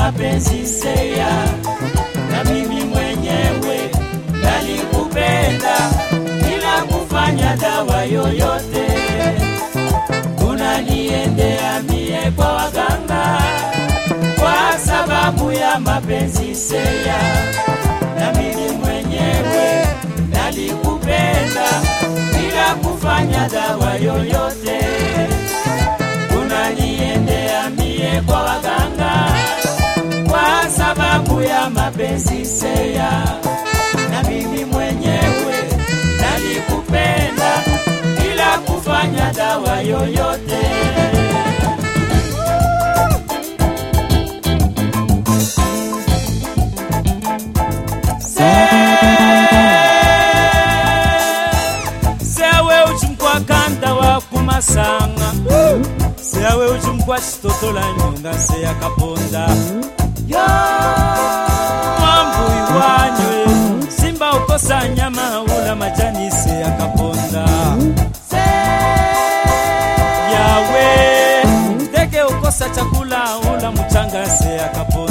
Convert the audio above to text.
mapenzi seya, na mimi mwenyewe nalikupenda bila kufanya dawa yoyote. Unaniendea mie kwa waganga kwa sababu ya mapenzi seya, na mimi mwenyewe nalikupenda bila kufanya dawa yoyote. Unaniendea mie kwa waganga kwa sababu ya mapenzi seya, na mimi mwenyewe nalikupenda bila kufanya dawa yoyote. sewe uchimkwa kanta wa kumasanga sewe uchimkwa chitotola nyonga seya kaponda mwambui wanywe simba ukosa nyama ula majani seya kaponda yawe ndege ukosa chakula ula mchanga seya kaponda